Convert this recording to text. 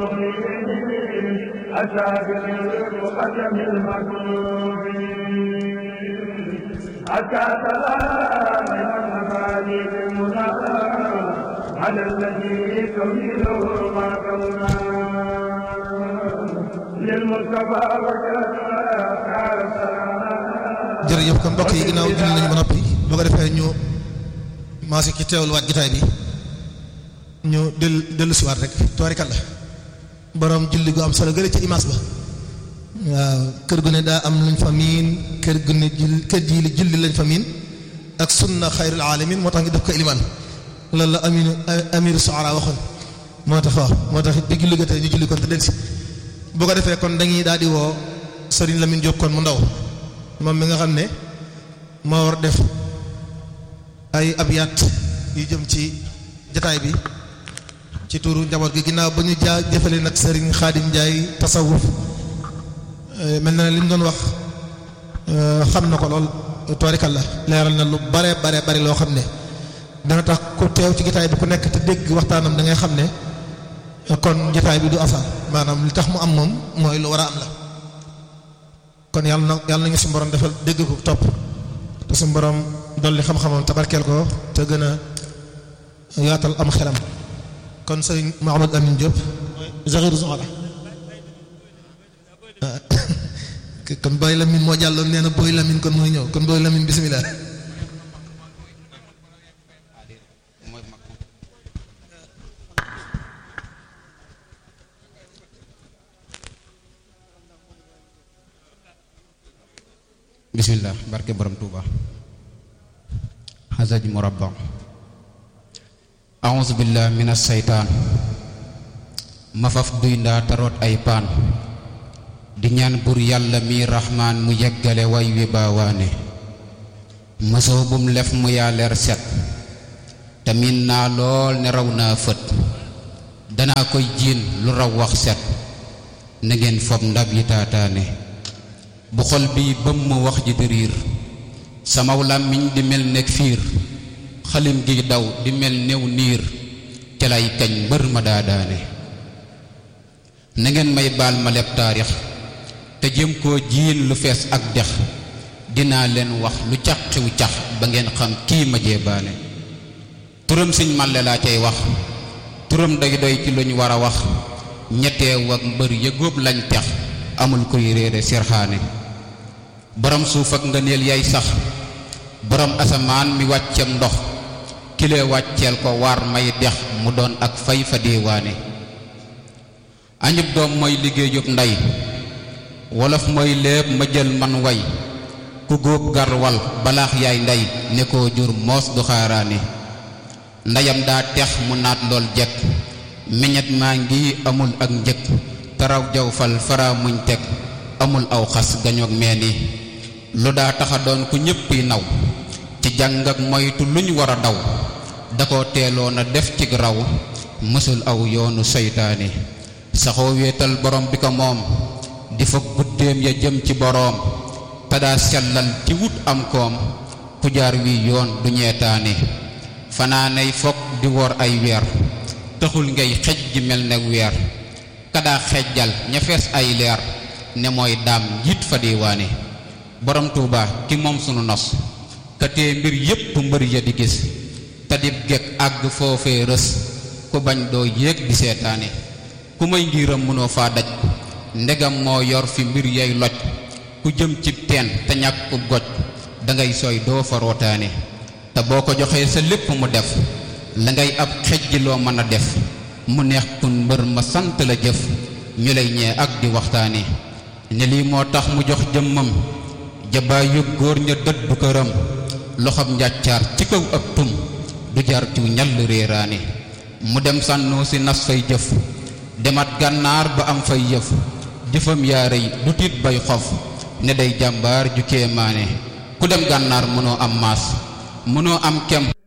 أسابق المقدم المكروب حتى سلام المفادي بالمنى على الذي تميله ما كونا للمصطفى jërëjëf kon mbokk yi ginnaaw julli nañu ba noppi boo ko defee ñu maasi ci teewluwaat gitaay bi ñu del dellu siwaat rek toorikal la borom julli gu am solo gële ca image ba waaw kër gu ne daa am luñ fa miin kër gu ne jul kër ji li julli lañ fa miin ak sunna xayrul alamin moo tax ngi def ko ilimaan loolu la aminu amiru soara waxoon moo tax waaw moo tax bi julli ga tey ñu julli kon te del si boo ko defee kon dañuy daal di woo Serigne Lamine Diop kon mu ndaw moom mi nga xam ne moo war def ay abyaat yu jëm ci jataay bi ci tuuru njaboot gi ginnaaw ba ñu jaa jëfale nag Serigne Khadim Ndiaye tasawuf mel na ne li ñu doon wax xam na ko lool toorikal la leeral na lu bare bare bari loo xam ne dana tax ku teew ci jataay bi ku nekk te dégg waxtaanam da ngay xam ne kon jataay bi du asaar maanaam li tax mu am moom mooy lu war a am la kon yàlla na yàlla nañu suñu borom defal dégg ko topp te suñu borom dolli xam-xamam tabarkeel ko te gën a yaatal am xelam kon sëriñ Mouhamadou Amine Diop Zakhir Zohra kon Boy Lamine moo jàlloon nee na Boy Lamine kon mooy ñëw kon Boy Lamine bisimilah. bismillah barke borom tuuba xasaj murabba auzu billah min asseytaan ma faf duy ndaa taroot ay paan di ñaan bur yàlla mi raxmaan mu yeggale way wi baawaane mësoo bum lef mu yaa leer set te miin naa lool ne raw naa fët danaa koy jiin lu raw wax set na ngeen fob ndab yi taataane bu xol bi bëm ma wax ji di riir samaw làmmiñ di mel nekk fiir xalim gi daw di mel néew niir te lay kañ mbër ma daadaane na ngeen may baal ma leb taarix te jëm koo jiin lu fees ak dex dinaa leen wax lu cax xiw cax ba ngeen xam kii ma jeebaane turam siñ màlle laa cay wax turam day doy ci luñ war a wax ñetteew ak mbër yëgóob lañ tex amul koy réere sirxaane borom suuf ak ngëneel yay sax borom asamaan mi wàccem ndox kile wàcceel ko waar may dex mu doon ak fay fa diiwaane añub doom mooy liggéeyub ndey wolof mooy léeb ma jël man way ku góob garwal balaax yaay ndey ne koo jur moos du xaaraane ndeyam daa tex mu naat lool jekk meñet maa ngi amul ak njëkk taraw jaw fal fara muñ teg amul aw xas gañoog meeni lu daa taxa doon ku ñéppi naw ci jàng ak moytu luñ war a daw da ko teeloon a def ci raw mësul aw yoonu seytaane saxoo wéetal borom bi ko moom di fa guddeem ya jëm ci boroom te daa sellal ci wut am koom ku jaar wi yoon du ñeetaane fanaanay fokk di wor ay weer taxul ngay xej ji mel ne weer kadaa xejjal ña fees ay leer ne mooy daam njiit fa diiwaane borom tuuba ki moom sunu nos ka tee mbir yépp mbër ya di gis te dib gekk àgg foofee rës ku bañ doo yéeg di seetaane ku may ngiram mënoo faa daj ndegam moo yor fi mbir yay loj ku jëm ci teen te ñàkk goj dangay sooy doo fa rootaane te boo ko joxee sa lépp mu def la ngay ab xejji loo mën a def mu neex kun mbër ma sant la jëf ñu lay ñee ak di waxtaane ne lii moo tax mu jox jëmmam jabaay yu góor ña dëddu këram loxob njàccaar ci kaw ak tum du jar ci ñall réeraane mu dem sànnoo si nas fay jëf demat gànnaar ba am fay yëf jëfam yaa rëy du tiit bay xof ne day jàmbaar ju kéemaane ku dem gànnaar mënoo am maas mënoo am kem